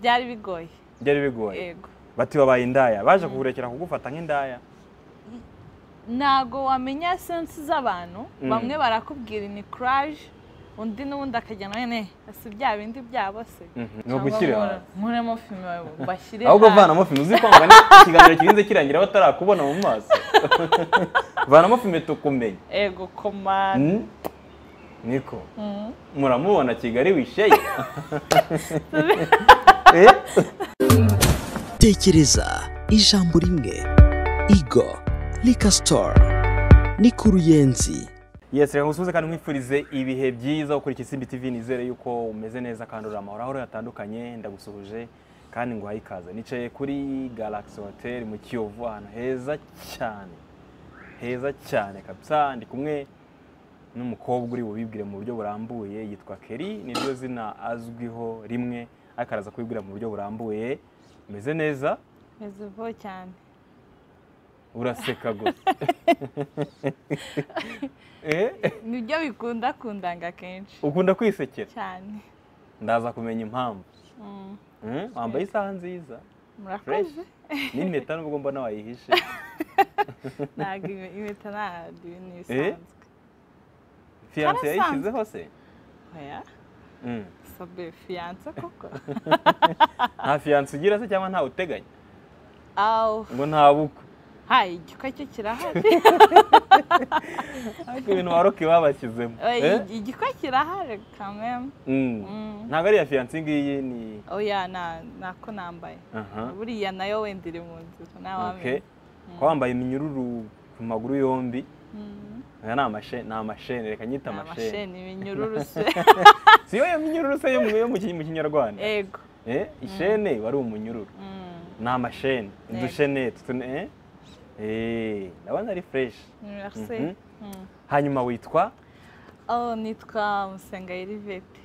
byari bigoye byari bigoye yego bati babaye indaya baje kugurekera kugufata nk'indaya ntago wamenya sensi z'abantu bamwe barakubwira ni kuraje undi n'undi akajyana nyine si bya bindi byabo se ni ugushyira hanze nkuremo filime bashyire ahubwo vanamo filime uzi kwanga ikiganiro kirinze kirangira batarakubona mu maso vanamo filime tukumenye ego koma Mm. niko muramubona kigali wisheye Eh? tekereza ijambo rimwe igo rika sitoru ni ku ruyenzi yes reka ngusubize kandi nkwifurize ibihe byiza ukurikira isimbi tv nizere yuko umeze neza kandi uri amahoro aho yatandukanye ndagusuhuje kandi nguhaye ikaze nicaye kuri galaxy hotel mu kiyovu ahantu heza cyane heza cyane kabisa ndi kumwe n'umukobwa uri bubibwire mu buryo burambuye yitwa keri niryo zina azwiho rimwe ariko araza kubibwira mu buryo burambuye umeze neza meze vuba cyane uraseka gusa Eh? nibyo bikunda kundanga kenshi ukunda kwisekera cyane ndaza kumenya impamvu Mm, Mm, wambaye isaha nziza murakoze n'impeta nubwo mbona wayihishe ntabwo ime- impeta ntabwo ni Eh? ibisanzwe fiyanse Karasanzwe. yayishyizeho se oya Mm. sobe fiyanse koko nta fiyanse ugira se cyangwa ntawe uteganya awu ngo nta bukwe hayi igikwa cyo kirahari ariko ibintu waroke babashyizemo Oya, Eh? igi- igikwa kirahari kameme Mm. Mm. ntabwo ari iya fiyanse iyi ngiyi ni oya na- nako nambaye aha buriya nayo wenda iri mu nzira okay ntawamenya kuba wambaye iminyururu ku maguru yombi Mm, aya ni amashe- ni amasheni reka nyita ni amasheni amasheni ibinyururu se si yo yo minyururu se yo mu- yo mu ki- mu kinyarwanda ego Eh, ishene wari umunyururu Mm, ni amasheni Yego. udusheneti tune eh? Eh, ndabona ari fureshi merci Mhm. Mm. hanyuma witwa oh nitwa musenga yirivete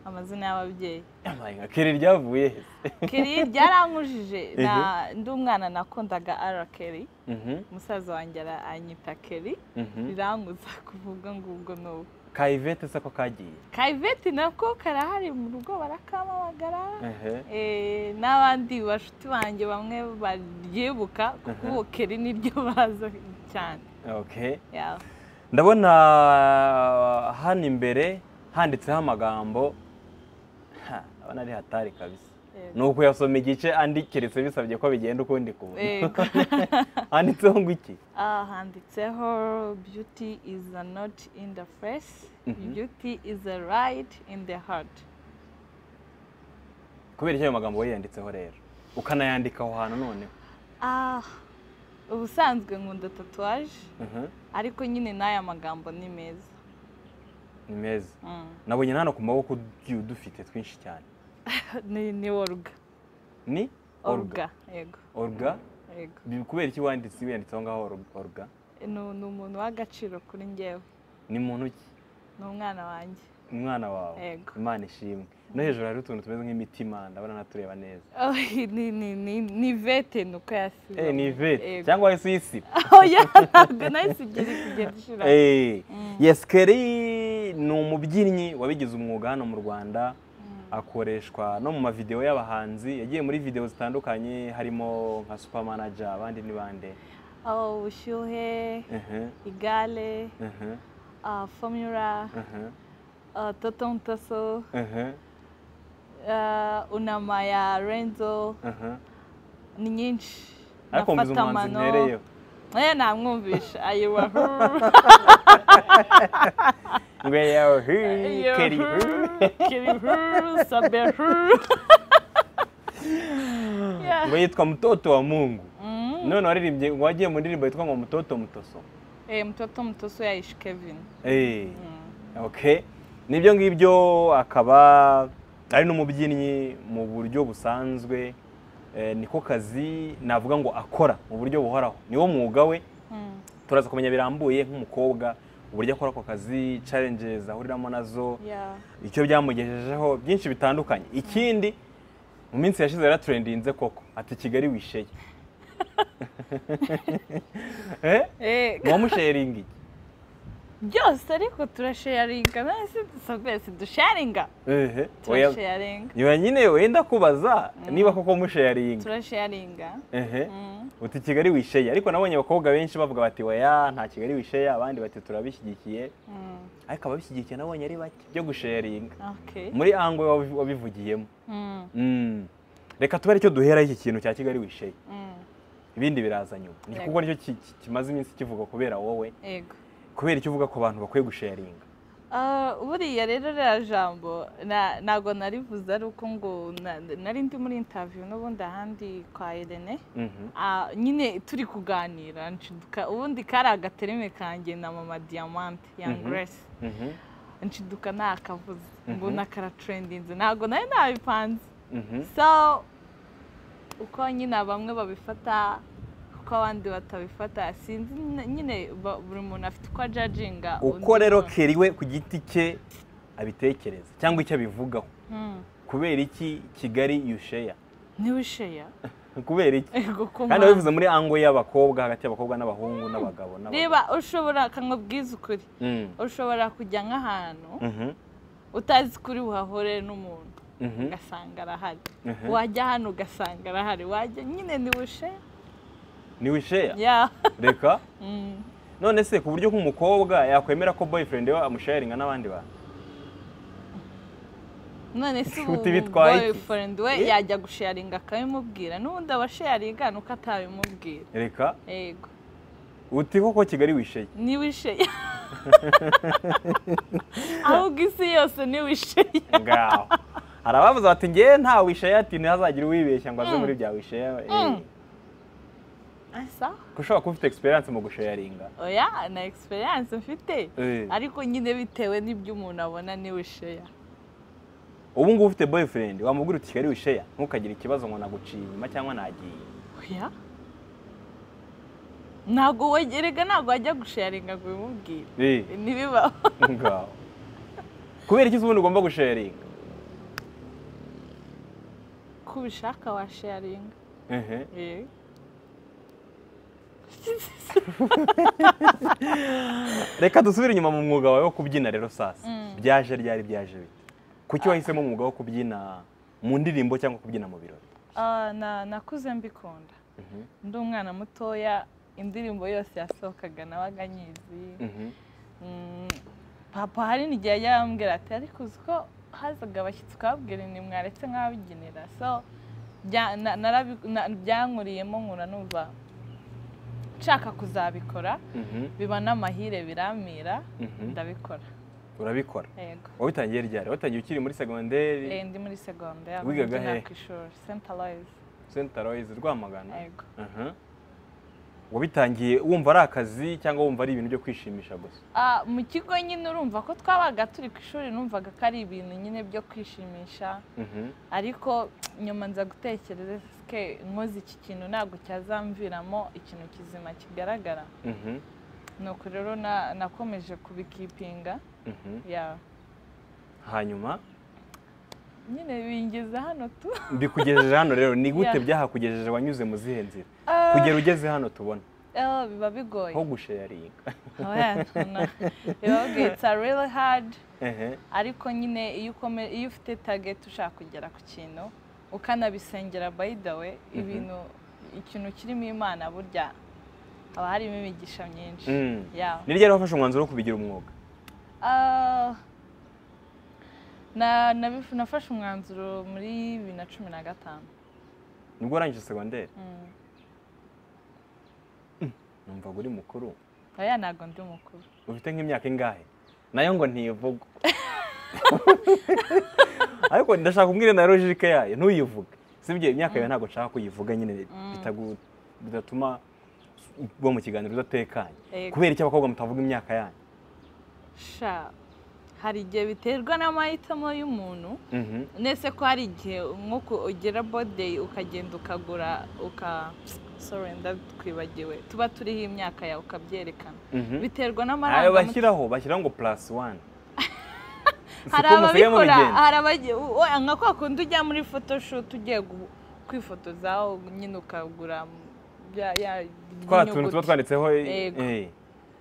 amazina y'ababyeyi amayenga kiri ryavuye he kiri ryarankujije Ehe. na- ndi umwana nakundaga ara keri Mhm, umusaza wanjye ara- anyita keri mhm. riranguza kuvuga ngubwo n'ubu ka ivete se ko kagiye kayiveti nako karahari mu rugo barakamamagara Ehe. Eh, n'abandi bashuti banjye bamwe baryibuka kuko Aha. ubu keri niryo baza cyane okay Yeah. ndabona hano imbere handitseho amagambo Ha, ndabona ari hatari kabisa Yego. ni ukuyasoma igice andi keretse bisabye ko bigenda ukundi kuntu Yego. handitseho ngo iki Ah, handitseho beauty is a not in the face beauty is a right in the heart kubera icyo ayo magambo wayanditseho rero ukanayandika aho hantu noneho ah ubusanzwe nkunda tatuwaje Mhm, ariko nyine n'aya magambo ni meza ni meza Mm. nabonye na hano ku maboko ugiye udufite twinshi cyane ni ni oruga ni oruga yego oruga yego Bi- kubera iki wanditse wiyanditse aho ngaho oru- oruga ni ni umuntu w'agaciro kuri njyewe ni muntu ki ni umwana wanjye umwana wawe Yego. imana ishimwe no hejuru hariho utuntu tumeze nk'imitima ndabona natureba neza Oh, ni ni ni ni vete ni uko yasiba eh ni ivete cyangwa wahise uyisiba oya ntabwo nahise ebyiri kugenda ishira Eh, yes keri ni umubyinnyi wabigize umwuga hano mu rwanda akoreshwa no mu mavidewo y'abahanzi yagiye muri videwo zitandukanye harimo nka supermanager abandi ni bande Oh, ubushyuhe Ehe, igare ehe, ah, formula ehe, ah, toto mutaso ehe, ah, unama ya renzo ehe. ni nyinshi ariko mbizi Nafata umuhanzi mano. mpereyeho oya namwumvisha ayiwahu ngo yawe hi, keri hi. kerihu sabehu Yeah. ngo yitwa mutoto wa mungu Mm. none waririmbye wagiye mu ndirimbo yitwa ngo mutoto mutoso Eh, mtoto mtoso yaishi kevin Eh, Mm. okay nibyo ngibyo akaba ari n'umubyinnyi mu buryo busanzwe eh, niko kazi navuga ngo akora mu buryo buhoraho niwo mwuga we Mm. turaza kumenya birambuye nk'umukobwa uburyo akora ako kazi challenges ahuriramo nazo Yeah. icyo byamugejejeho byinshi bitandukanye ikindi mu minsi yashize yaraturendinze koko ati kigali wisheye eh Eh, wamusheringi byose ariko turasharinga nasi twese dusharinga ehe oya turasharinga nyuma nyine wenda kubaza niba koko musharinga turasharinga ehe uti kigali wisheya ariko nabonye abakobwa benshi bavuga bati oya nta kigali wisheya abandi bati turabishyigikiye ariko ababishyigikiye nabonye ari bake byo gusharinga okay muri ango wabi- wabivugiyemo Mm, Mm. reka tube aricyo duhera iki kintu cya kigali wisheya mm, ibindi biraza nyuma ni Yego. kuko nicyo ki- ki- kimaze iminsi kivuga kubera wowe yego kubera icyo uvuga ku bantu bakwiye gusharinga Ah, buriya rero ririya jambo na- ntago narivuze ari uko ngo na- nari ndi muri interview n'ubundi ahandi kwa Irene Mhm. Ah, nyine turi kuganira nshiduka ubundi kari agatereme kanjye na mama diamante young Mhm. grace Mhm. nshiduka ntakavuze Mhm. mbona karatrendinze ntago nari nabipanze Mhm. so uko nyine bamwe babifata uko abandi batabifata sinzi n- nyine ba- buri muntu afite uko ajajinga uko rero keri we ku giti cye abitekereza cyangwa icyo abivugaho kubera iki kigali yusheya niwe usheya kubera iki ego ko kandi ma- wabivuze muri ango y'abakobwa hagati y'abakobwa n'abahungu n'abagabo n'abagore reba ushobora kamubwiza ukuri Mm. ushobora kujya nk'ahantu Mhm. utazi kuri buhahore n'umuntu Mhm. ugasanga arahari Mhm. wajya hano ugasanga arahari wajya nyine niwe usheya ni wisheya ya reka Mm. none se ku buryo nk'umukobwa yakwemera ko boyfriend we amusharinga n'abandi bantu none se ubu Uti bitwaye iki? boyfriend we Eh? yajya gusharinga akabimubwira n'ubundi aba sharinga nuko atabimubwira reka yego uti koko kigali wisheya ntiwisheya ahubwo isi yose ntiwisheya ngaho hari abavuze bati ngewe nta wisheya ati ntihazagire uwibeshya ngo aze Mm. muri bya wisheya eh, Mm. asa ko ushobora kuba ufite experience mu gusharinga oya na experience mfite Eh. ariko nyine bitewe n'ibyo umuntu abona ntiwisheya ubu ngubu ufite boyfriend wamubwira uti kigali wisheya ntukagire ikibazo ngo naguciye inyuma cyangwa nagiye oya ntabwo we- erega ntabwo wajya gusharinga ngo ubimubwire Eh, ntibibaho ngaho kubera iki se ubundi ugomba gusharinga ko ubishaka washaringa Ehe. Yego. reka dusubire inyuma mu mwuga wawe wo kubyina rero sasa Mm. byaje ryari byaje bite kuki wahisemo umwuga wo kubyina mu ndirimbo cyangwa kubyina mu birori Ah, na- nakuze mbikunda Mhm, ndi umwana mutoya indirimbo yose yasohokaga nabaga nyizi mhm, Mm, papa hari n'igihe yajya arambwira ati ariko uzi ko hazaga abashyitsi ukababwira ni mwaretse nk'ababigenera so bya- na- narabi- na- byankuriyemo nkura numva nshaka kuzabikora mhm, biba n'amahire biramira mhm. ndabikora urabikora yego wabitangiye ryari wabitangiye ukiri muri Eh, segonderi ndi muri segonderi Wigaga he? ku ishuri senta loyize senta royizi rwamagana yego Mhm. wabitangiye wumva ari akazi cyangwa wumva ari ibintu byo kwishimisha gusa Ah, mu kigo nyine urumva ko twabaga turi ku ishuri numvaga ko ari ibintu nyine byo kwishimisha Mhm, ariko nyuma nza gutekereza ke nkoze iki kintu ntabwo cyazamviramo ikintu kizima kigaragara mhm, nuko rero na- nakomeje kubikipinga mhm. ya hanyuma nyine bingeze hano tu bikugejeje hano rero ni gute Yeah. byahakugejeje wanyuze mu zihe nzira Ah, kugera ugeze hano tubona eh, biba bigoye nko gusharinga Oya, ntuna. biba bigoye it's a really hard Ehe. ariko nyine iyo ukome- iyo ufite target ushaka kugera ku kintu ukanabisengera by the way ibintu ikintu kirimo imana burya haba harimo imigisha myinshi Mm. Yeah. ni ryari wafashe umwanzuro wo kubigira umwuga Ah, na- nabif- nafashe umwanzuro muri bibiri na cumi na gatanu nibwo warangije segonderi Mm. numva uri mukuru oya ntabwo ndi mukuru ufite nk'imyaka ingahe nayo ngo ntiyivuga ariko ndashaka kumbwira na logike yayo ntuyivuge sibyo imyaka yawe ntabwo nshaka kuyivuga nyine bitagu- bidatuma uba mu kiganiro udatekanye Yego. kubera iki abakobwa mutavuga imyaka yanyu sha hari igihe biterwa n'amahitamo y'umuntu Mhm, nese ko hari igihe nko ku- ugera bodeyi ukagenda ukagura uka sorry ndatwibagiwe tuba turiho imyaka yawe ukabyerekana mhm. biterwa ayo n'amarangamutima bashyiraho bashyiraho ngo purasi wani hari Siko musigaye ababikora mubigenza. hari abagi- u- oya, nka kwa kundi ujya muri photoshoot ugiye gu- kwifotoza aho nyine ukagura m- ya- ya- twa tuntu tuba inyuguti. twanditseho eh, Yego. eh,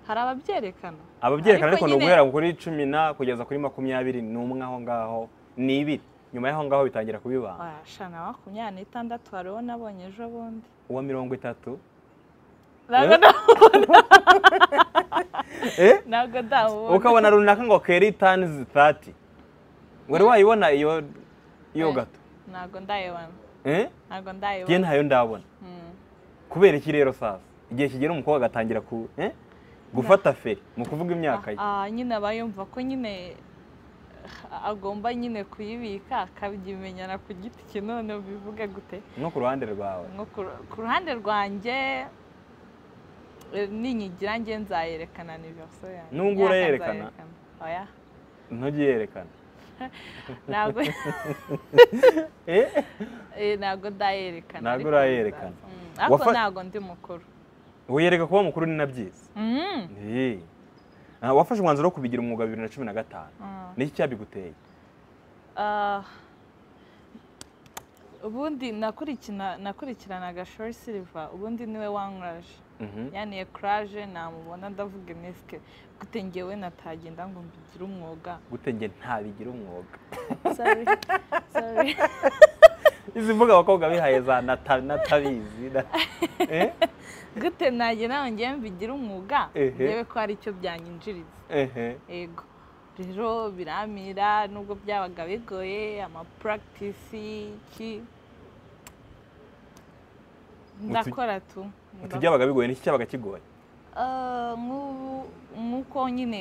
hari ababyerekana ababyerekana Ariko ariko ni nyine- uguhera kuri cumi na kugeza kuri makumyabiri n'umwe aho ngaho ni ibiri nyuma y'aho ngaho bitangira kubibanga washana makumyabiri n'itandatu hari uwo nabonye ejo bundi uwa mirongo itatu ntabwo Eh? eh nda- ntabwo ndawubona ukabona runaka ngo keri tanizi tati wari wayibona iyo iyo Eh. gato ntabwo ndayibona eh ntabwo njye ndayibona ntayo ndabona Mm. kubera iki rero sasa igihe kigera umukobwa agatangira ku eh? gufata feri mu kuvuga imyaka ye Ah, ah, nyine aba yumva ko nyine ah, agomba nyine kuyibika akabimenyana ku giti cye none bivuge gute no ku ruhande rwawe nko ku- ku ruhande rwanjye eh, ninyigira njye nzayerekana ni verso yanjye Nubwo Imyaka urayerekana? nzayerekana. oya ntugiyerekana ntabwo eh? eh, ntabwo ndayerekana Ntabwo ariko urayerekana. bizaza. Mm, ariko Wafa- ntabwo ndi mukuru wiyereka kuba mukuru ni na byiza Mm, Eh. Ah, wafashe umwanzuro wo kubigira umwuga bibiri na cumi na gatanu mm. niki cyabiguteye Ah, ubundi nakurikina nakurikiranaga shori siliva ubundi niwe wankuraje Mhm. yaniye kuraje namubona ndavuga inisike gute ngewe natagenda ngo mbigire umwuga gute njye ntabigira umwuga Sorry, sorry. izi mvuga abakobwa bihaye za nata- natabizi na- Eh? gute nagera ngo ngewe mbigire umwuga Ehe. ngewe ko hari icyo byanyinjiriza Ehe. yego rero biramira nubwo byabaga bigoye amapuragitisi iki ndakora tu utu byabaga bigoye niki cyabaga kigoye Ah, nk'ubu nk'uko nyine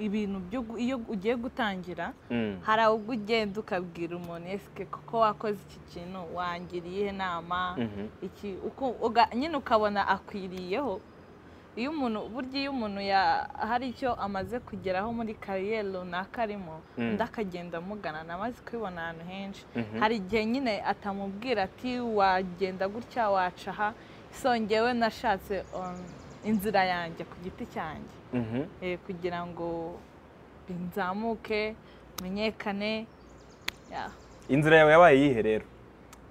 ibintu byo gu- iyo ugiye gutangira Mm. hari ubwo ugenda ukabwira umuntu esike kuko wakoze iki kintu wangiriye iyihe nama Mhm. iki uko uga- nyine ukabona akwiriyeho iyo umuntu burya iyo umuntu ya- hari icyo amaze kugeraho muri kariyeri runaka arimo Mm. undi akagenda amugana amaze kubibona ahantu henshi Mhm. hari igihe nyine atamubwira ati wagenda gutya waca aha so ngewe nashatse um, inzira yanjye ku giti cyanjye Mhm. eh, kugira ngo nzamuke menyekane ya. inzira yawe yabaye iyihe rero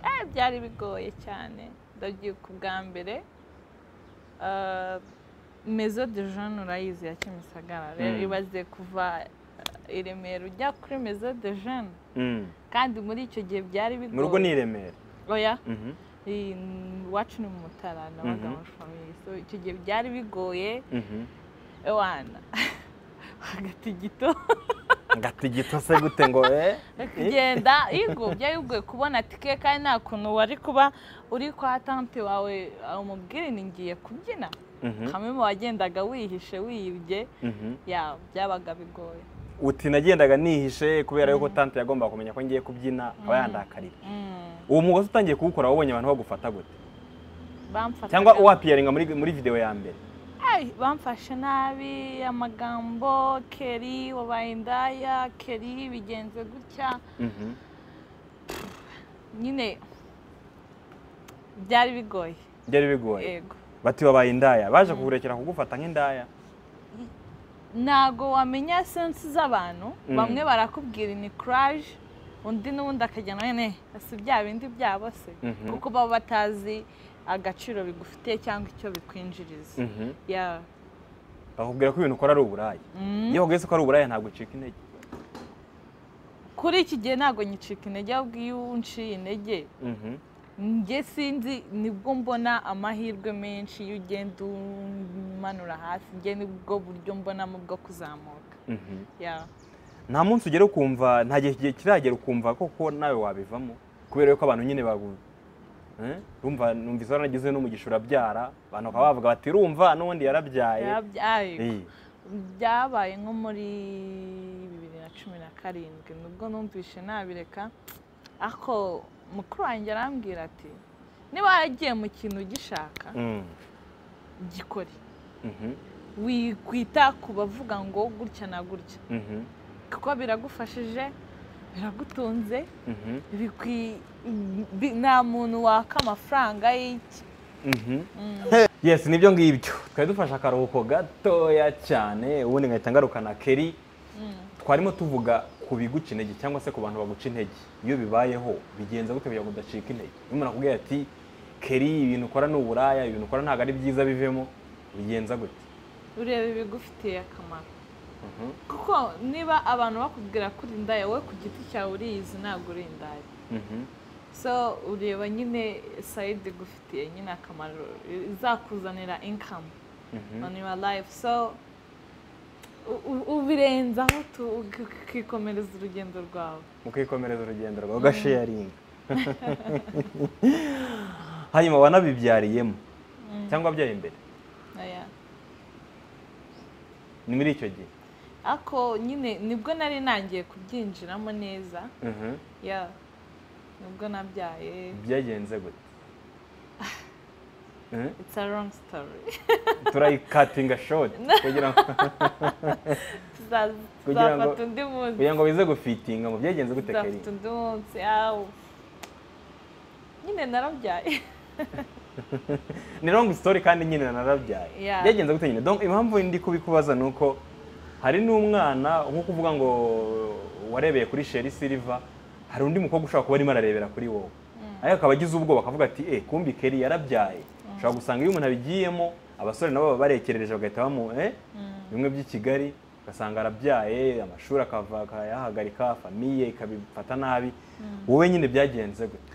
Eh, byari bigoye cyane ndabyuka ubwa mbere Ah, mezo de jean urayizi ya kimisagara rero Mm. ibaze kuva eh, i remera ujya kuri mezo de jean Mm. kandi muri icyo gihe byari mu rugo ni bigoye i remera oya Mhm. eh, iwacu ni mu mutara nabaga Mhm. muri famiye so icyo gihe byari bigoye Mhm. ewana hagati gito ngatigita se gute ngo eh? kugenda yego byari bigoye kubona tike kandi nta kuntu wari kuba uri kwa tante wawe umubwire ni ngiye kubyina Mhm. kamwe mu wagendaga wihishe wiyibye Mhm. ya byabaga bigoye uti nagendaga nihishe kubera yuko tante yagombaga kumenya ko ngiye kubyina aba yandakarira Mm, uwo mwuga se utangiye kuwukora wabonye abantu bagufata gute bamfataga- cyangwa wapiyaringa muri muri videwo ya mbere Ai, bamfashe nabi amagambo keri wabaye indaya keri bigenze gutya Mhm. nyine byari bigoye byari bigoye yego bati wabaye indaya baje kukurekera kugufata nk'indaya ntago wamenya sensi z'abantu Mm. bamwe barakubwira ni kuraje undi n'ubundi akajya nawe ne si bya bindi byabo se Mhm. kuko baba batazi agaciro bigufitiye cyangwa icyo bikwinjiriza Mhm. Ya. bakubwira ko ibintu ukora ari uburaya Mm. iyo wabwiye ko ari uburaya ntabwo ucika intege kuri iki gihe ntabwo nyicika intege ahubwo iyo unciye intege Mhm. njye sinzi nibwo mbona amahirwe menshi iyo ugenda umanura hasi njye nibwo buryo mbonamo bwo kuzamuka Mhm. Ya. nta munsi ugera ukumva nta gihe kigiye kiragera ukumva koko nawe wabivamo kubera yuko abantu nyine bagu Eh? rumva numva izo nagize n'umugisha urabyara abantu bakaba bavuga bati rumva n'ubundi yarabyaye Yarabyaye. Eh. byabaye nko muri bibiri na cumi na karindwi nubwo numvishe nabireka ariko mukuru wanjye arambwira ati niba waragiye mu kintu ugishaka Mm. gikore Mhm. wikwita ku bavuga ngo gutya na gutya Mhm. kuko biragufashije biragutunze Mhm. bikwi- bi- nta muntu waka amafaranga y'iki Mhm. yes nibyo ngibyo twari dufashe akaruhuko gatoya cyane ubundi ngahita ngarukana keri twarimo tuvuga ku biguca intege cyangwa se ku bantu baguca intege iyo bibayeho bigenza gute kugira ngo udacika intege iyo umuntu akubwira ati keri ibintu ukora ni uburaya ibintu ukora ntabwo ari byiza bivemo bigenza gute ureba ibigufitiye akamaro Mhm. kuko niba abantu bakubwira ko uri indaya wowe ku giti cyawe uriyizi ntabwo uri indaya Mhm. so ureba nyine sayidi igufitiye nyine akamaro izakuzanira inkamu Mhm. on your life so u- u- ubirenzaho tu- uki- ukikomereza urugendo rwawe mukikomereza urugendo rwawe ugasheyaringa hanyuma wanabibyariyemo cyangwa wabyaye imbere Aya. ni muri icyo gihe ako nyine nibwo nari nangiye kubyinjiramo neza Mhm. ya nibwo nabyaye byagenze gute Mhm. it's a long story turayikatinga shoti kugira ngo Tuza- Kugira ngo- tuzafata undi munsi kugira ngo bize gufitinga mu byagenze gute kari tuzafata undi munsi awu nyine narabyaye ni long story kandi nyine narabyaye Yeah. byagenze gute nyine donc impamvu ndi kubikubaza ni uko hari n'umwana nko kuvuga ngo warebeye kuri sheri silver hari undi mukobwa ushobora kuba arimo ararebera kuri wowe ariko akaba agize ubwoba akavuga ati eh kumbi keri yarabyaye ushobora gusanga iyo umuntu abigiyemo abasore nabo baba barekerereje bagahita bamu eh bimwe by'i Kigali ugasanga arabyaye amashuri akava akayahagarika famiye ikabifata nabi wowe nyine byagenze gute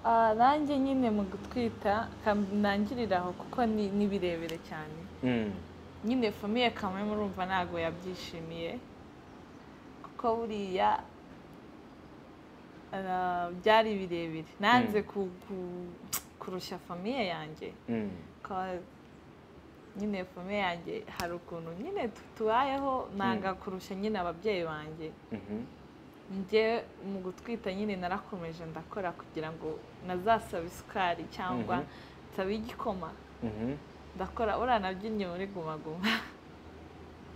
Ah, nanjye nyine mu gutwita kam- nangirira aho kuko ni ni birebire cyane Mm. nyine famiye kamwe murumva ntabwo yabyishimiye kuko buriya ah, byari birebire nanze ku- ku- kurusha famiye yanjye Mm. Cause nyine famiye yanjye hari ukuntu nyine tu- tubayeho nanga kurusha nyine ababyeyi banjye Mhm. njye mu gutwita nyine narakomeje ndakora kugira ngo nazasaba isukari cyangwa Mhm. nsabe igikoma Mhm. ndakora uriya nabyinnye muri guma guma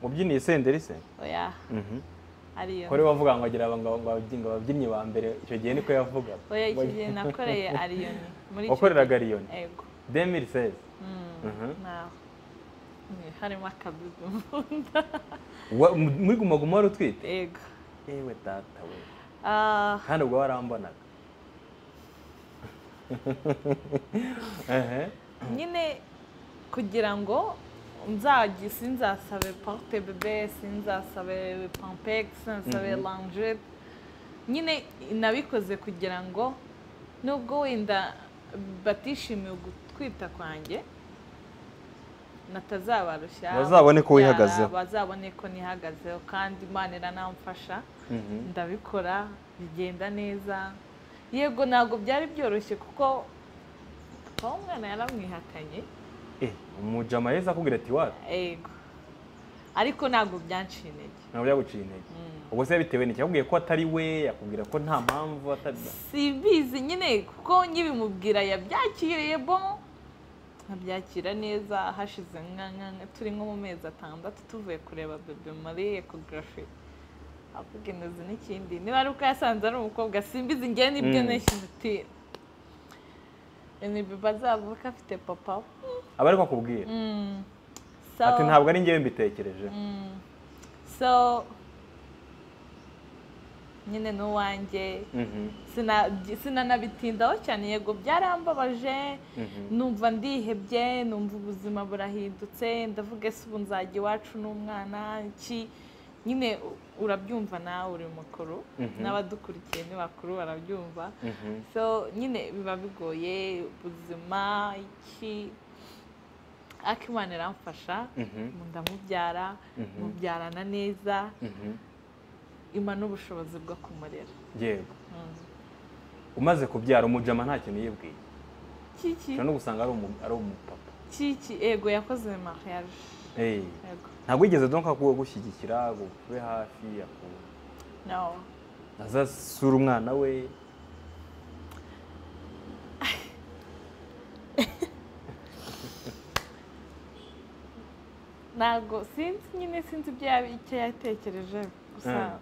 wabyiniye senderi se oya ariyo kuri wavuga ngo agira aba- ngo ngo ababyinnyi- ababyinnyi ba mbere icyo gihe niko yavuga oya iki gihe nakoreye ariyoni muri icyo wakoreraga gihe. ariyoni ego 2016 Mhm. naho Ni- harimo akadudu mbunda Wa- mu- muri guma guma wari utwite ego yewe data we Ah, kandi ubwo warambonaga Ehe. nyine kugira ngo nzagi sinzasabe porute bebe sinzasabe pampeg sinzasabe Mhm. langete nyine nabikoze kugira ngo nubwo wenda batishimiye ugutwita kwanjye natazabarushya Bazabone ko babyara, wihagazeho. bazabone ko nihagazeho kandi imana iranamfasha Mhm. ndabikora bigenda neza yego ntabwo byari byoroshye kuko papa w'umwana yaramwihatanye Eh, umujama yahise akubwira ati wapi yego ariko ntabwo byanciye intege ntabwo byaguciye intege ubwo se bitewe n'iki yakubwiye ko atari we yakubwira ko nta mpamvu atari simbizi nyine kuko nyibimubwira yabyakiriye bo nkabyakira neza hashize nka- nka- nka- turi nko mu mezi atandatu tuvuye kureba bebe muri ekogarafi avuga intozi n'ikindi niba ari uko yasanze ari umukobwa simbizi ngewe nibyo Mm. neshyize ni bebe azavuka afite papa aba ariko akubwira Mm. So- ati ntabwo ari njyewe mbitekereje Mm. so nyine n'uwanjye Mhm. Sina- byi- sinanabitindaho cyane yego byarambabaje Mhm. numva ndihebye numva ubuzima burahindutse ndavuga ese ubu nzajya iwacu n'umwana iki nyine u- urabyumva nawe uri mukuru Mhm. n'abadukurikiye ni bakuru barabyumva Mhm. so nyine biba bigoye ubuzima iki ariko imana iramfasha Mhm. ndamubyara Mhm. mubyarana neza Mhm. ima n'ubushobozi bwo kumurera yego umaze kubyara umujama nta kintu yibwiye kiki ushobora no gusanga ari umu- ari umupapa kiki ego yakoze mariage Eh, ego ntabwo yigeze donka gushyigikira ngo ube hafi aku- no azasura umwana we ntabwo sinzi nyine sinzi ibyo yaba- icyo yatekereje gusa Mm.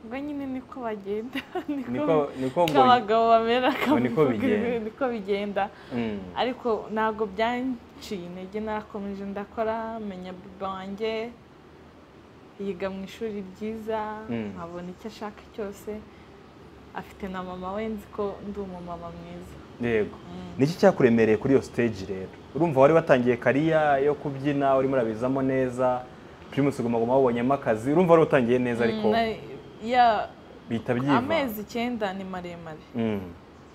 ubwo nyine niko bagenda niko niko niko ngo abagabo bamera ngo niko akavuga bigenda. ibi- niko bigenda Mm. ariko ntabwo byanciye intege narakomeje ndakora menya bebe wanjye yiga mu ishuri ryiza Mm. nkabona icyo ashaka cyose afite na mama we nzi ko ndi umumama mwiza yego niki cyakuremereye kuri iyo stage rero urumva wari watangiye kariya yo kubyina urimo urabizamo neza primus guma guma wabonyemo akazi urumva wari utangiye neza ariko Mm, na- ya- bihita byiva amezi icyenda ni maremare Mm,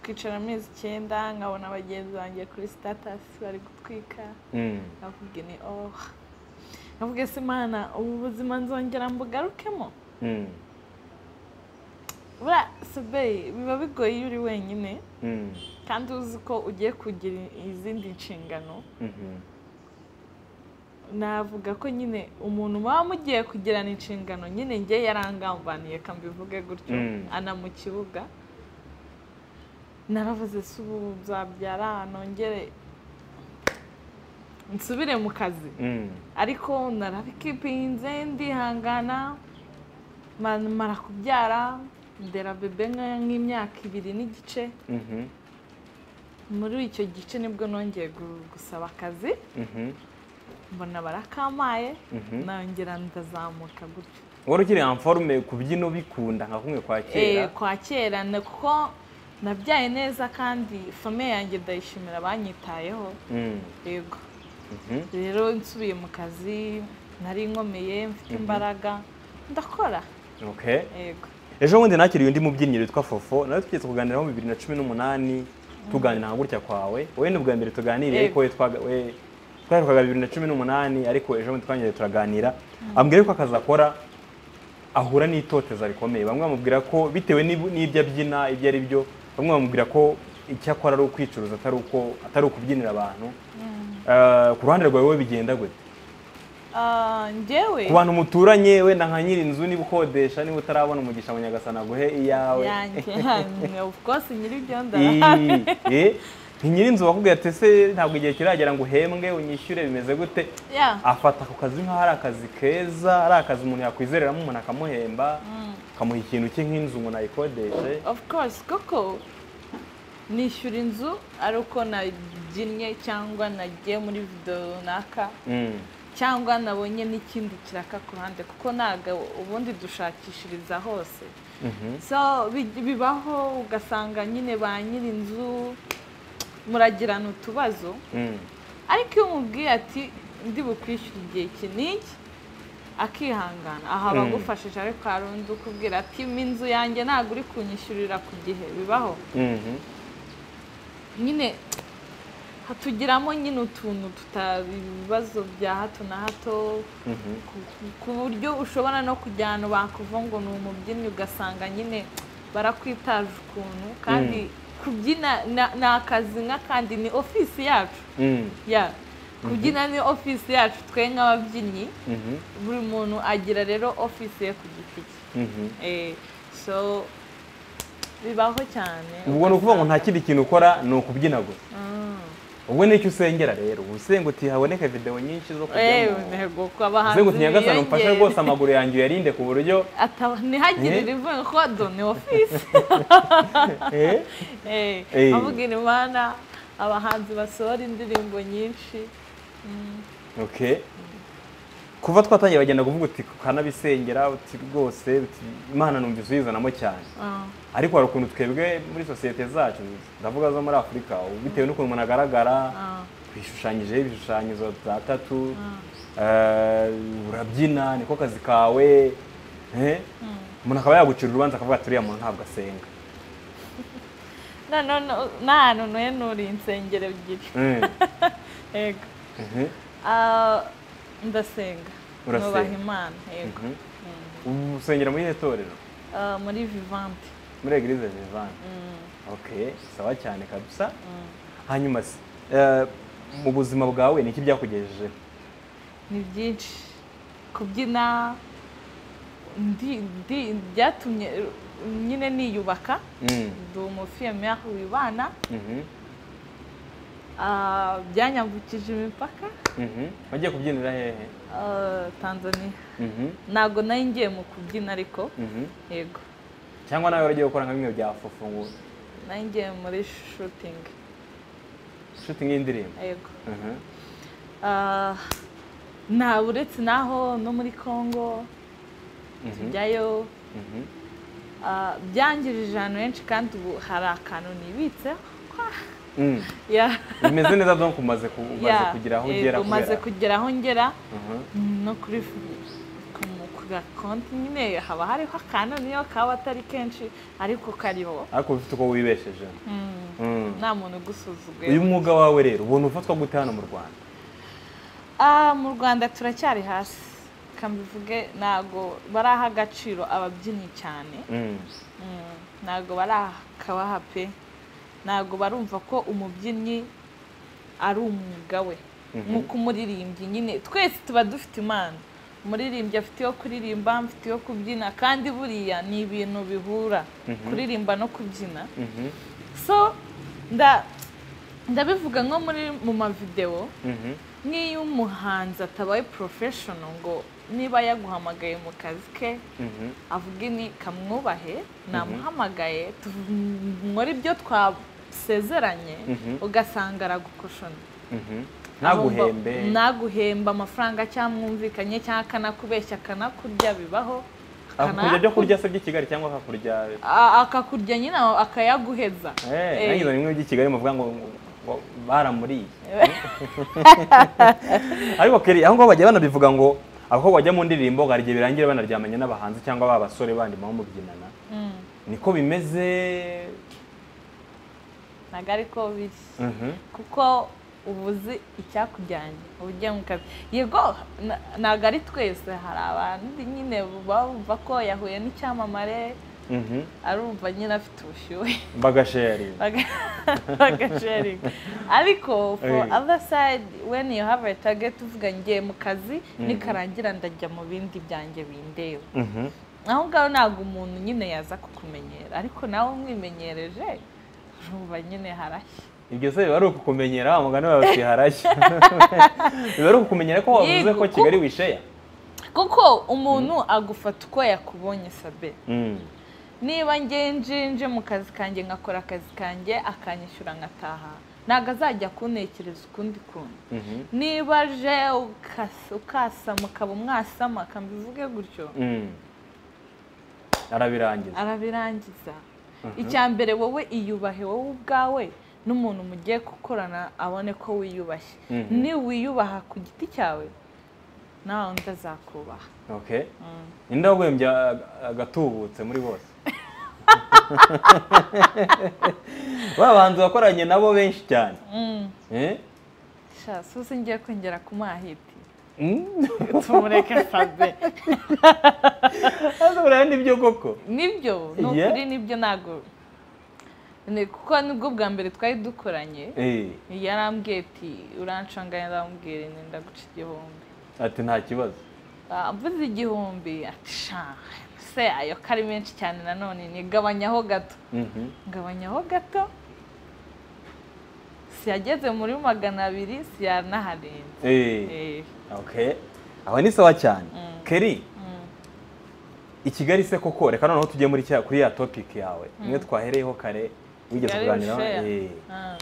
kwicara amezi icyenda nkabona bagenzi banjye kuri sitatasi bari gutwika mm. navuga ni oh navuga se imana ubu buzima nzongera mbugarukemo Mm, buriya sobeyi biba bigoye iyo uri wenyine mm, kandi uzi ko ugiye kugira izindi nshingano mhm, navuga ko nyine umuntu muba mugiye kugirana inshingano nyine njye yarangambaniye kambivuge gutyo Mm. ana mu kibuga naravuze se ubu nzabyara nongere nsubire mu kazi mm, ariko narabikipinze ndihangana ma- mara kubyara ndera bebe nka- nk'imyaka ibiri n'igice mhm, muri icyo gice nibwo nongeye gu- gusaba akazi mhm, mbona barakampaye mhm. nongera ndazamuka gutyo wari ukiri amforume ku byino bikunda nka kumwe kwa kera Eh, kwa kera ni kuko nabyaye neza kandi famiye yanjye ndayishimira banyitayeho Mm, yego mhm, rero nsubiye mu kazi nari nkomeye mfite imbaraga ndakora okay. yego ejo bundi nakiriye undi mubyinnyi witwa fofo nawe twigeze kuganiraho mu bibiri na cumi n'umunani tuganira nka gutya kwawe wowe ni ubwa mbere tuganiriye ariko Yego. we twaga- we- twaherukaga bibiri na cumi n'umunani ariko ejo bundi twangiriye turaganira ambwira yuko akazi akora ahura n'itoteza rikomeye bamwe bamubwira ko bitewe n'ib- n'ibyo abyina ibyo ari byo bamwe bamubwira ko icyo akora ari ukwicuruza atari uko atari ukubyinira abantu Eh, ku ruhande rwawe wowe bigenda gute Ah, njyewe ku bantu muturanye wenda nka nyiri inzu niba ukodesha niba utarabona umugisha mu nyagasana guhe iyawe yanjye yanjye, of course nyiri ibyo ndara Iyi, ni nyirinzu wakubwiye ati ese ntabwo igihe kiragera ngo uhembwe unyishyure bimeze gute Yeah. afata ako kazi nk'aho ari akazi keza ari akazi umuntu yakwizereramo umuntu akamuhemba akamuha ikintu cye nk'inzu ngo nayikodeshe of course koko nishyura inzu ari uko nabyinnye cyangwa nagiye muri videwo runaka Mm, cyangwa nabonye n'ikindi kiraka ku ruhande kuko ntabwo ubundi dushakishiriza hose mhm, so bi- bibaho ugasanga nyine ba nyir'inzu muragirana utubazo mm, ariko iyo umubwiye ati ndi bukwishyura igihe iki n'iki akihangana aha Mm. bagufashije ariko hari undi ukubwira ati "Mi inzu yanjye ntabwo uri kunyishyurira ku gihe bibaho mhm, nyine hatugiramo nyine utuntu tuta ibibazo bya hato na hato mhm, ku- ku- ku buryo ushobora no kujya ahantu bakuva ngo ni umubyinnyi ugasanga nyine barakwitaje ukuntu kandi kubyina na- ni akazi nk'akandi ni ofisi yacu mm, ya kubyina ni ofisi yacu twe nk'ababyinnyi mhm, buri muntu agira rero ofisi ye ku giti cye mhm. Eh, so bibaho cyane ubwo ni ukuvuga ngo nta kindi kintu ukora ni ukubyina gusa ubwo ni icyo usengera rero uba usenga uti haboneke videwo nyinshi zo Eh, kujyamo ntego ko abahanzi usenga uti nyagasana mfashe biyongere. rwose amaguru yanjye uyarinde ku buryo Ata- ntihagire Eh? rivuga ko done ofisi Eh, Eh, Eh. avugira imana abahanzi basohora indirimbo nyinshi okay kuva twatangiye bagenda kuvuga uti kanabisengera uti rwose uti imana numva izuyizanamo cyane Ah, ariko hari ukuntu twebwe muri sosiyete zacu ndavuga zo muri afurika ubu bitewe n'ukuntu umuntu agaragara ah, twishushanyijeho ibishushanyizo bya tatu ah. eh, urabyina niko kazi kawe eh, umuntu akaba yagucira urubanza akavuga ati uriya muntu ntabwo asenga Na- no- no- nta hantu nuri insengero ebyiri Mm, yego mhm, Ah, ndasenga Urasenga. nubaha imana yego mhm. Ubu usengera muri irihe torero Ah, muri vivante muri eglise vivante okay sawa cyane kabisa hanyuma se eh, mu buzima bwawe niki byakugejeje ni byinshi kubyina ndi- ndi- byatumye eh, nyine niyubaka Mm, ndi umufiyemeri wibana mhm, Ah, byanyambukije imipaka mhm. wagiye kubyinira hehe Ah, tanzania Mhm, ntabwo nari ngiye mu kubyina ariko mhm. yego cyangwa nawe waragiye gukora nka bimwe bya fufu ngo nari ngiye muri shutingi shooting y'indirimbo yego Mhm, Ah, nta uretse naho no muri congo mhm, tujyayo mhm, ah, byangirije ahantu henshi kandi ubu hari akantu nibitse Mm. Yeah. bimeze neza donc umaze ku- umaze Yeah. kugera aho Yego, ugera umaze kubera kugera aho ngera Mhm. no kuri ku gakonti nyine haba hariho akantu niyo kaba atari kenshi ariko kariho ariko ufite uko wibesheje Mm. nta muntu ugusuzuguye uyu mwuga wawe rero ubona ufatwa gute hano mu rwanda Ah, mu rwanda turacyari hasi kambivuge ntago baraha agaciro ababyinnyi cyane Mm. Mm, ntago barakabaha pe ntago barumva ko umubyinnyi ari umwuga we nk'uko umuririmbyi nyine twese tuba dufite impano umuririmbyi afite iyo kuririmba mfite iyo kubyina kandi buriya ni ibintu bihura kuririmba no kubyina Mhm. so nda ndabivuga nko muri mu mavidewo Mhm. nk'iyo umuhanzi atabaye porofeshono ngo niba yaguhamagaye mu kazi ke Mhm. avuga ni kamwubahe namuhamagaye muri ibyo twasezeranye Mhm. ugasanga aragukoshona Mhm. ntaguhembe ntaguhemba amafaranga cyangwa mwumvikanye cyangwa akanakubeshya akanakurya bibaho akakurya byo kurya se by'i kigali cyangwa akakurya A- akakurya nyine akayaguheza Eh, Eh. nanjye nzanye bimwe by'i kigali muvuga ngo ngo baramuriye ariko keri aho ngaho bajya banabivuga ngo aho bajya mu ndirimbo hari igihe birangira banaryamanye n'abahanzi cyangwa ba basore bandi baba mubyinana niko bimeze ntabwo ariko biri Mhm. kuko uba uzi icyakujyanye uba ugiye mu kazi yego na- ntabwo ari twese hari abandi nyine baba bumva ko yahuye n'icyamamare Mhm. arumva nyine afite ubushyuhe bagasheri bagasharinga ariko for Eh. other side when you have a target uvuga ngiye mu kazi nikarangira ndajya mu bindi byanjye bindeba Mhm. aho ngaho ntabwo umuntu nyine yaza kukumenyera ariko nawe umwimenyereje urumva nyine harashya ibyo se biba ari ukukumenyera wa mugani wawe uti harashya biba ari ukukumenyera ko wavuze Yego, ko ko- kigali wisheya kuko umuntu agufata uko yakubonye sabe Mm. niba ngenje nje mu kazi kanjye nkakora akazi kanjye akanyishyura nkataha ntabwo azajya kuntekereza ukundi kuntu Mhm. niba aje ukas- ukasama ukaba umwasama kambivuge gutyo Mm. arabirangiza arabirangiza icya mbere wowe iyubahe wowe ubwawe n'umuntu mugiye gukorana abone ko wiyubashye Mhm. niwiyubaha ku giti cyawe nawe undi azakubaha okay ninde waguhembye aga- agatubutse muri bose ba bahanzi wakoranye nabo benshi cyane Eh? sha susi ngiye kwinjira ku mahiti Mm. tumureke fabe Ese buriya nibyo koko nibyo ni Yeah. ukuri nibyo ntabwo ni kuko nibwo bwa mbere twari dukoranye Eh, yarambwiye ati urancanganya ndamubwira ni ndaguca igihumbi ati nta kibazo Ah, mvuze igihumbi ati sha se ayo ko ari menshi cyane nanone nigabanyaho gato Mhm. ngabanyaho gato siyageze muri magana abiri siyanaharenze Eh. Eh, okay aho ni sawa cyane keri i kigali se koko reka noneho tujye muri cya kuri ya topic yawe imwe twahereyeho kare wigeze Kigali kuganiraho Bushera. Eh, ah.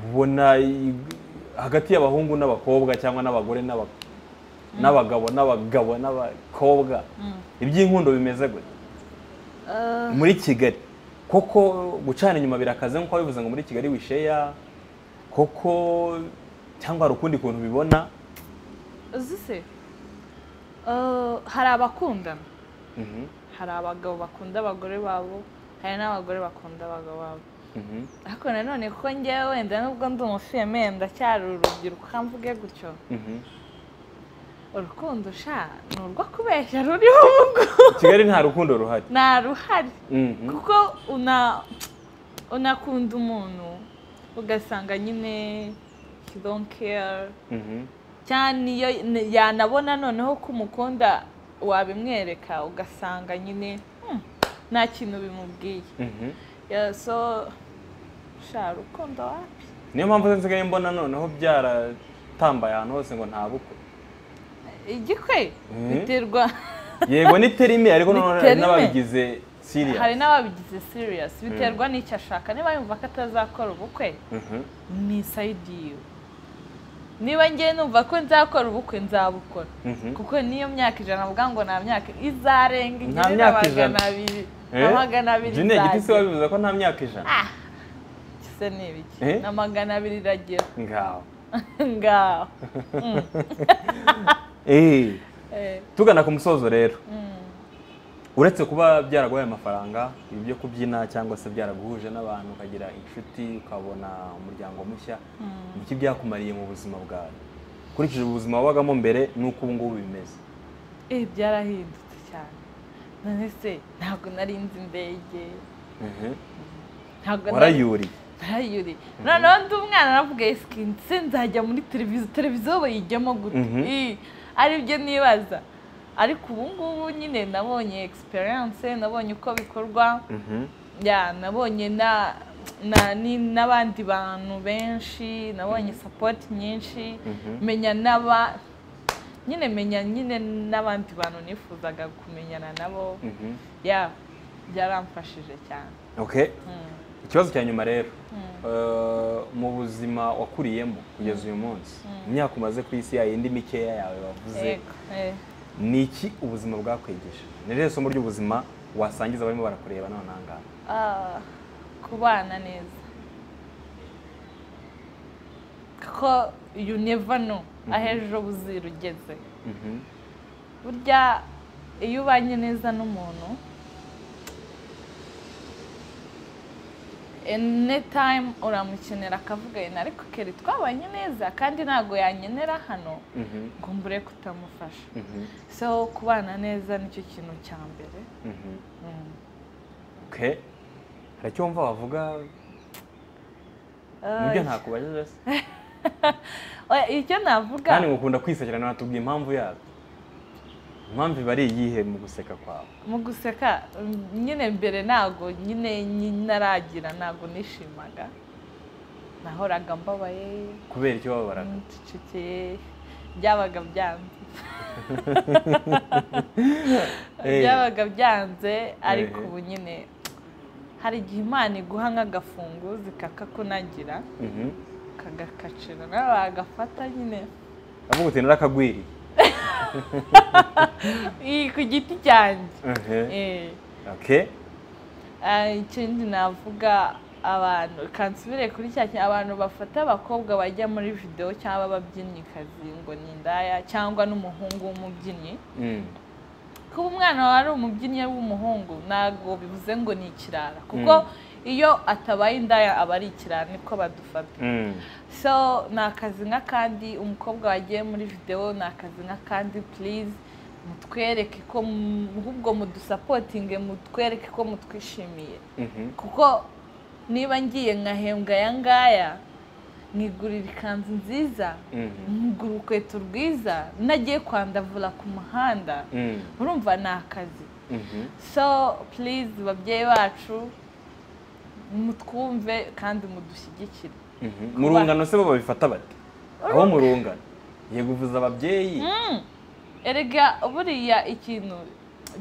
ubona i- hagati y'abahungu n'abakobwa cyangwa n'abagore n'aba- n'abagabo n'abagabo n'abakobwa iby'inkundo bimeze gute Ah, muri kigali koko gucana inyuma birakaze nk'uko wabivuze ngo muri kigali wisheya koko cyangwa hari ukundi kuntu ubibona uzi se Ah, hari abakundana Mhm, hari abagabo bakunda abagore babo hari n'abagore bakunda abagabo babo mhm, ariko nanone kuko ngewe wenda nubwo ndi umufiyeme ndacyari urubyiruko kamvuge gutyo mhm. urukundo sha ni urwo kubeshya ruriho ubwo kigali nta rukundo ruhari nta ruhari Mhm, kuko una unakunda umuntu ugasanga nyine he don't care mhm, cyane iyo n- yanabona noneho ko umukunda wabimwereka ugasanga nyine "Hmm, nta kintu bimubwiye mhm. Yeah, so sha urukundo wapi niyo mpamvu nsigaye mbona noneho byaratambaye ahantu hose ngo nta bukwe igikwe Mhm. biterwa yego ni terime ariko noneho hari terime. n'ababigize serious hari n'ababigize serious biterwa n'icyo ashaka niba yumva ko atazakora ubukwe Mhm, ni sayidi yiwe niba ngiye numva ko nzakora ubukwe nzabukora mhm. kuko niyo myaka ijana avuga ngo nta myaka izarenga Nta igire na myaka ijana. magana abiri na magana abiri jine igiti si nzagera. wabivuze ko nta myaka ijana Ah, gisa n'ibiki Eh? na magana abiri iragera ngaho ngaho Eh, Eh, tugana ku musozo rero mm. uretse kuba byaraguhaye amafaranga ibi byo kubyina cyangwa se byaraguhuje n'abantu ukagira inshuti ukabona umuryango mushya ni iki byakumariye mu buzima bwawe ukurikije ubuzima wabagamo mbere n'uko ubu ngubu bimeze Eh, byarahindutse cyane none se ntabwo nari nzi indege Mhm. ntabwo nari- warayuriye narayuri noneho ndi umwana navuga esiki ndetse nzajya muri televiziyo televiziyo bayijyamo gute Mhm. Ii, aribyo nibaza ariko ubu ngubu nyine nabonye egisperiyanse nabonye uko bikorwa Mhm. ya nabonye na na ni- n'abandi bantu benshi nabonye sapoti nyinshi Mhm. menya n'aba nyine menya nyine n'abandi bantu nifuzaga kumenyana nabo Mhm. ya byaramfashije cyane okay Mm. ikibazo cya nyuma rero Eh, mu buzima wakuriyemo kugeza uyu munsi imyaka umaze ku isi yayindi mikeya yawe wavuze Yego, eh. ni iki ubuzima bwakwigishije ni rero isomo ry'ubuzima wasangiza abarimo barakureba none aha ngaha Ah, kubana neza kuko you never know aho ejo buzira ugeze Mhm. burya iyo ubanye neza n'umuntu any time uramukenera akavuga yena ariko keri twabanye neza kandi ntabwo yankenera hano Mhm. ngo mbure kutamufasha Mhm. so kubana neza nicyo kintu cya mbere Mhm. Mm. okay hari icyo wumva wavuga Ah, nibyo ntakubajije se oya, icyo navuga kandi ngukunda kwisekera natubwira impamvu yabyo impamvu iba ari iyihe mu guseka kwawe mu guseka mm, nyine mbere ntago nyine nyi- naragira ntago nishimaga nahoraga mbabaye kubera icyo bababaraga ncecekeye byabaga byanze Eh. byabaga byanze ariko Eh. ubu nyine hari igihe imana iguha nk'agafunguzi kakakunagira Mhm. kagakacira nawe wagafata nyine avuga uti narakagwiriye iyi ku giti cyanjye Mhm. Eh. okay Ah, ikindi navuga abantu kansubire kuri cya kintu abantu bafata abakobwa bajya muri videwo cyangwa ababyinnikazi ngo ni indaya cyangwa n'umuhungu w'umubyinnyi Mm. kuba umwana wawe ari umubyinnyi w'umuhungu ntabwo bivuze ngo ni ikirara kuko iyo atabaye indaya aba ari ikirara niko badufata Mm. so ni akazi nk'akandi umukobwa wagiye muri videwo ni akazi nk'akandi purize mutwereke ko mu- ahubwo mudusapotinge mutwereke ko mutwishimiye Mhm. kuko niba ngiye nkahembwa aya ngaya nkigurira ikanzu nziza Mhm. nkigura urukweto rwiza nagiye kwandavura ku muhanda Mm. urumva ni akazi Mhm. so purize babyeyi bacu mutwumve kandi mudushyigikire Mhm. mu rungano se bo babifata bate abo mu rungano yego uvuza ababyeyi erega buriya ikintu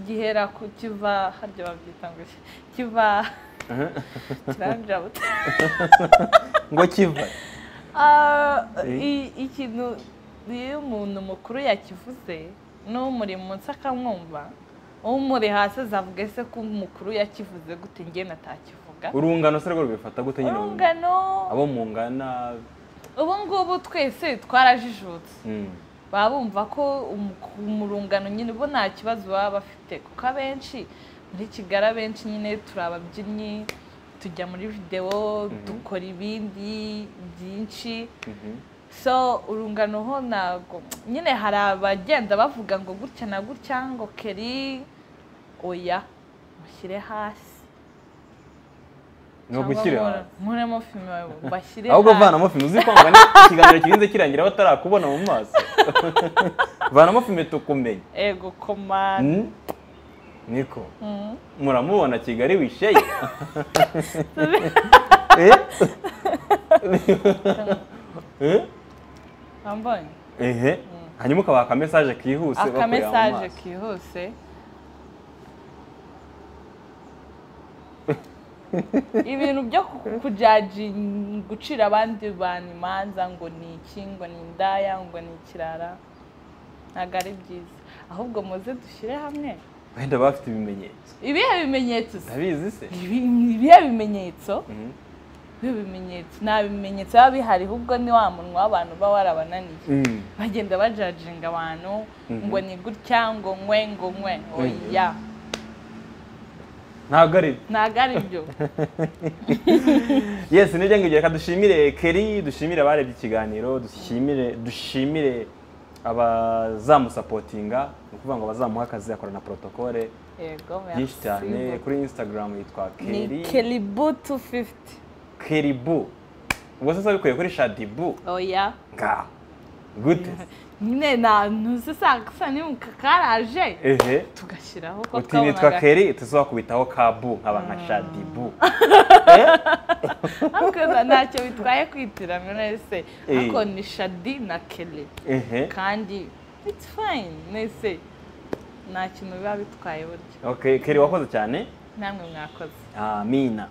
gihera ku kiva harya babyita ngo iki- kiva kirambira buta ngo kiva Ah, Eh? i- ikintu iyo umuntu mukuru yakivuze n'umuri munsi akamwumva umuri hasi azavuga ese ko umukuru yakivuze gute njye natakivuga urungano se rwo rubifata gute nyine mu- urungano abo mu ngana ubu ngubu twese twarajijutse Mm. baba bumva ko umu- mu rungano nyine bo nta kibazo baba bafite kuko abenshi muri kigali abenshi nyine turi ababyinnyi tujya muri videwo dukora ibindi byinshi Mhm. so urungano ho ntabwo nyine hari abagenda bavuga ngo gutya na gutya ngo keri oya mushyire hasi ni ugushyira hasi nkuremo filime wawe mbashyire ahubwo vanamo fime uzi kwanga ni ikiganiro kirinze kirangira batarakubona mu maso vanamo fime tukumenye ego komande Mm. niko muramubona kigali wisheye Eh? Eh? wambonye ehe hanyuma ukabaha akamesaje kihuse bakureba mu akamesaje maso. kihuse ibintu byo ku- kujaji gucira abandi bantu imanza ngo ni iki ngo ni indaya ngo ni ikirara ntabwo ari byiza ahubwo muze dushyire hamwe wenda bafite ibimenyetso ibihe bimenyetso se ndabizi se Ibi- ibihe bimenyetso Mhm. ibihe bimenyetso nta bimenyetso biba bihari ahubwo ni wa munwa w'abantu uba warabananiye Mm. bagenda bajajinga abantu Mhm. ngo ni gutya ngo nkwe ngo nkwe oya ntabwo ari byo ntabwo ari byo yes nibyo ngibyo reka dushimire keri dushimire abarebye ikiganiro dushimire dushimire abazamusapotinga ni ukuvuga ngo abazamuha akazi akora na protokole yego byinshi cyane merci. kuri instagram yitwa ni keri keribu tu fifuti keribu ubwo sasa bikuye kuri shadibu oya nga gute nyine nta ntuzi saa ni mu kakaraje ehe tugashyiraho ko uti nitwa twabonaga keri tuzakubitaho kabu nkaba nka shadibu ariko na- ntacyo bitwaye kwitirana nese Eh. ariko ni shadi na kere ehe kandi it's fine nese nta kintu biba bitwaye burya okay keri wakoze cyane namwe mwakoze amina